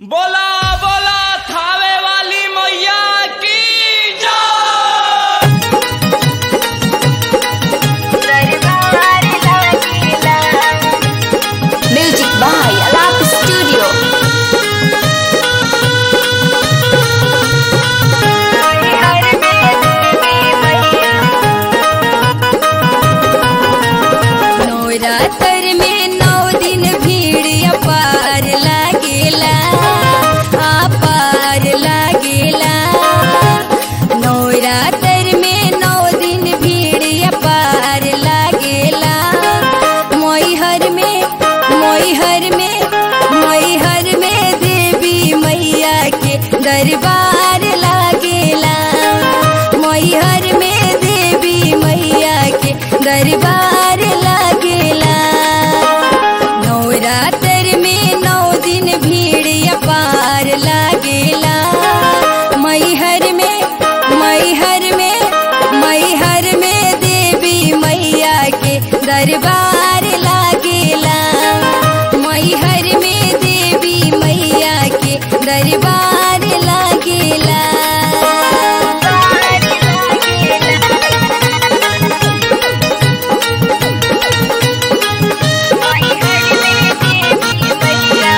बोला बोला थावे वाली मैया की जय दरबार लागिला Music by Alap Studio. हर देवी मैया नवरात्र में नौ दिन भीड़ अपार लागेला अपार लागेला नवरात्र में नौ दिन भीड़ अपार लागेला मोहर में मोहर में मोहर में देवी मैया के दरबार लागेला मोहर में देवी मैया के दरबार लागेला नवरात्र में नौ दिन भीड़ अपार लागेला मैहर में मैहर में मैहर में देवी मैया के दरबार लागेला मैहर में देवी मैया के दरबार लागेला दरबार लागिला हर देवी मैया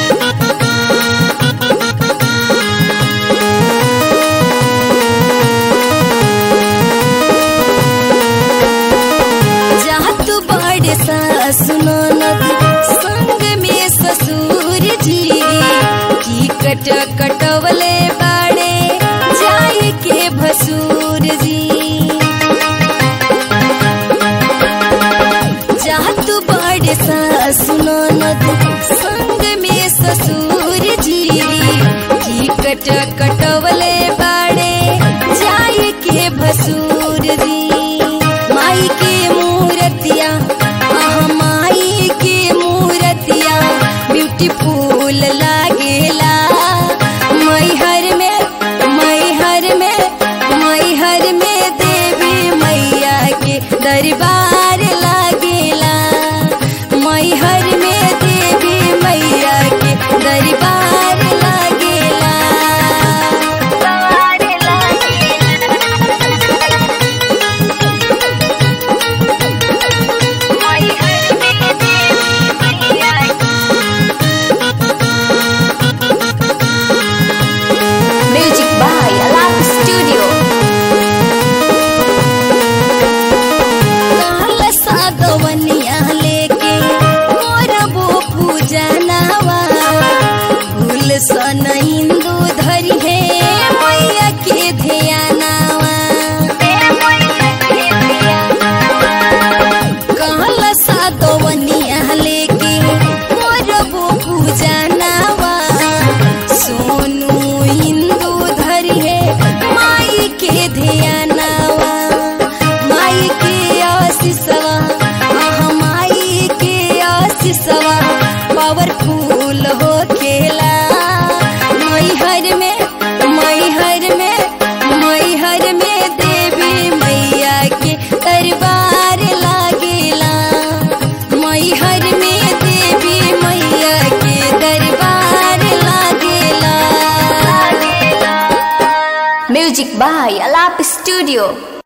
जहाँ तू बड़े सुनो संग में ससुर जी की कट कटवले बाड़े जाए के भसूर जी जहाँ तू बड़े सुनो संग में ससुर जी की कट कटवले बाड़े जाए के भसूर जी माई के मूर्तिया आह माई के मूर्तिया ब्यूटीफुल लागेला मैहर में मैहर में मैहर में देवी मैया के दरबार लागेला मैहर में देवी मैया के दरबार लागेला दरबार लागिला हर देवी मैया Music by Alap Studio. कहल सागवनिया लेके मोरबो पूजनवा फूल सन हिंदू धरी है मैया के ध्यानवा कहल सागवनिया लेके मोरबो पूजनवा सोनू हिंदू धरी है माई के ध्यानवा माई के आशीषवा आह माई के आशीषवा पावरफुल हो खेला मैहर में मैहर में मैहर में देवी मैया के दरबार लागेला मैहर में देवी मैया के दरबार लागेला म्यूजिक बाय अलाप स्टूडियो